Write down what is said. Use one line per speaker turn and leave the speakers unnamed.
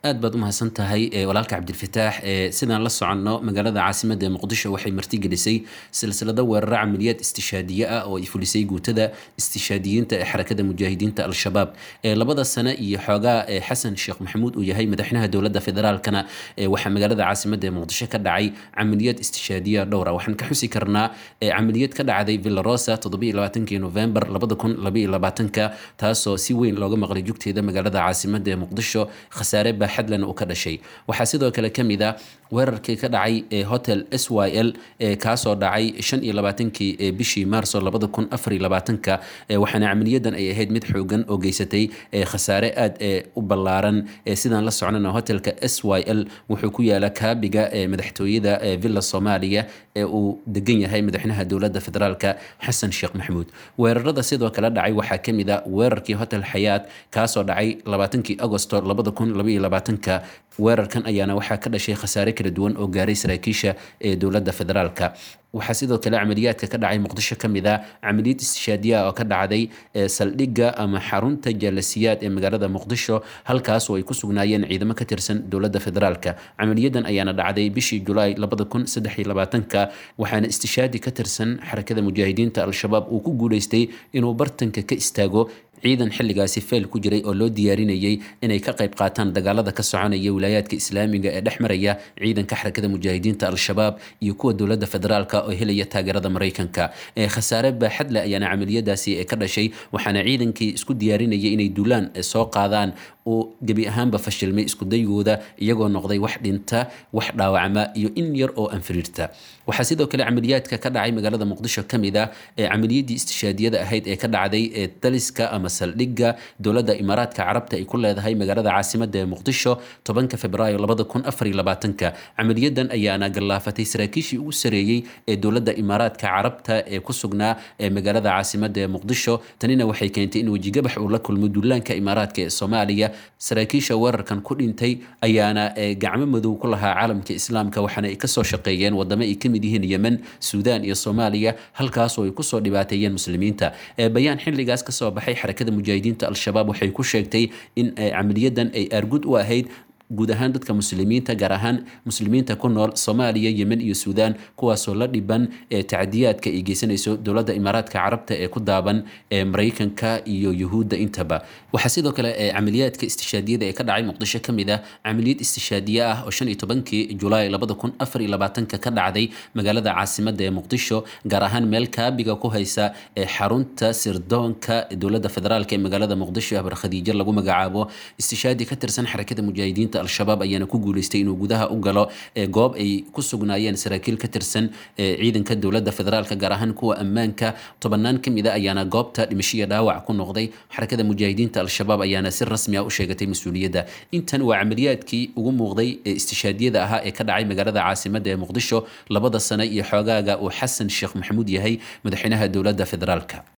aad baad u mahadsan tahay walaalka cabdilfataax sidaan la soconno magaalada caasimada ee muqdisho waxay martigelisay silsilado weeraro camaliyaad istishaadiye ah oo ay fulisay guutada istishaadiyiinta ee xarakada mujaahidiinta al-shabaab labada sane iyo xoogaa xasan sheekh maxamuud uu yahay madaxweynaha dowladda federaalkana waxaa magaalada caasimada ee muqdisho ka dhacay camaliyaad istishaadiya dhowra waxaan ka xusi karnaa camaliyad ka dhacday villarosa toddobaiylabaatanki novembar labada kun labaiyolabaatanka taasoo si weyn looga maqlay jugteeda magaalada caasimada ee muqdisho khasaare baaxadlana uu ka dhashay waxaa sidoo kale ka mid a weerarkii ka dhacay ee hotel s y l kaasoo dhacay shan iyo labaatankii bishii maarso labada kun afar iyo labaatanka waxaana camaliyadan ay ahayd mid xoogan oo geysatay khasaare aad u ballaaran sidaan la socnana hotelka s y l wuxuu ku yaala kaabiga madaxtooyada villa soomaaliya ee uu degan yahay madaxweynaha dowladda federaalka xasan sheekh maxamuud weerarada sidoo kale dhacay waxaa ka mid a weerarkii hotel xayaat kaasoo dhacay labaatankii agosto labada kun labaiyo labaatanka weerarkan ayaana waxaa ka dhashay khasaare kala duwan oo gaaray saraakiisha ee dowladda federaalka waxaa sidoo kale camaliyaadka ka dhacay muqdisho ka mid a camaliyad istishaadiya oo ka dhacday saldhigga ama xarunta jaalasiyaad ee magaalada muqdisho halkaas oo ay ku sugnaayeen ciidamo ka tirsan dowladda federaalka camaliyadan ayaana dhacday bishii julaay labada kun saddex iyo labaatanka waxaana istishaadi ka tirsan xarakada mujaahidiinta al-shabaab uu ku guuleystay inuu bartanka ka istaago ciidan xilligaasi feel ku jiray oo loo diyaarinayay inay ka qayb qaataan dagaalada ka soconaya wilaayaadka islaamiga ee dhex maraya ciidanka xarakada mujaahidiinta al-shabaab iyo kuwa dowladda federaalka oo helaya taageerada maraykanka khasaare baaxadle ayaana camaliyadaasi ka dhashay waxaana ciidankii isku diyaarinayay inay duulaan soo qaadaan uu gebi ahaanba fashilmay iskudayigooda iyagoo noqday wax dhinta wax dhaawacma iyo in yar oo anfiriirta waxaa sidoo kale camaliyaadka ka dhacay magaalada muqdisho ka mid a camaliyadii istishaadiyada ahayd ee ka dhacday ee daliska ama saldhigga dowladda imaaraadka carabta ay ku leedahay magaalada caasimada ee muqdisho tobanka februaayo labada kun afar iyo labaatanka camaliyadan ayaana gallaafatay saraakiishii ugu sareeyey ee dowladda imaaraadka carabta ee ku sugnaa ee magaalada caasimada ee muqdisho tanina waxay keentay in wejigabax uu la kulmo duulaanka imaaraadka ee soomaaliya saraakiisha weerarkan ku dhintay ayaana gacmo madow ku lahaa caalamka islaamka waxaana ay kasoo shaqeeyeen wadamo ay kamid yihiin yemen suudaan iyo soomaaliya halkaasoo ay kusoo dhibaateeyeen muslimiinta bayaan xilligaas kasoo baxay xarakada mujaahidiinta al-shabaab waxay ku sheegtay in camaliyadan ay aargud u ahayd guud ahaan dadka muslimiinta gaar ahaan muslimiinta ku nool soomaaliya yemen iyo suudaan kuwaasoo la dhiban ee tacdiyaadka ay geysanayso dowladda imaaraadka carabta ee ku daaban ee maraykanka iyo yuhuudda intaba waxaa sidoo kale camaliyaadka istishaadiyada ee ka dhacay muqdisho ka mid ah camaliyad istishaadiye ah oo shan iyo tobankii julaay labada kun afar iyo labaatanka ka dhacday magaalada caasimada ee muqdisho gaar ahaan meel kaabiga ku haysa ee xarunta sirdoonka dowladda federaalk ee magaalada muqdisho habar khadiijo lagu magacaabo istishaadi ka tirsan xarakada mujaahidiinta al-shabaab ayaana ku guuleystay inuu gudaha u galo goob ay ku sugnaayeen saraakiil ka tirsan ciidanka dowladda federaalka gaar ahaan kuwa ammaanka tobanaan ka mid a ayaana goobta dhimashiya dhaawac ku noqday xarakada mujaahidiinta al-shabaab ayaana si rasmi ah u sheegatay mas-uuliyadda intan waa camaliyaadkii ugu muuqday ee istishaadiyada ahaa ee ka dhacay magaalada caasimada ee muqdisho labada sane iyo xoogaaga uu xasan sheekh maxamuud yahay madaxweynaha dowladda federaalka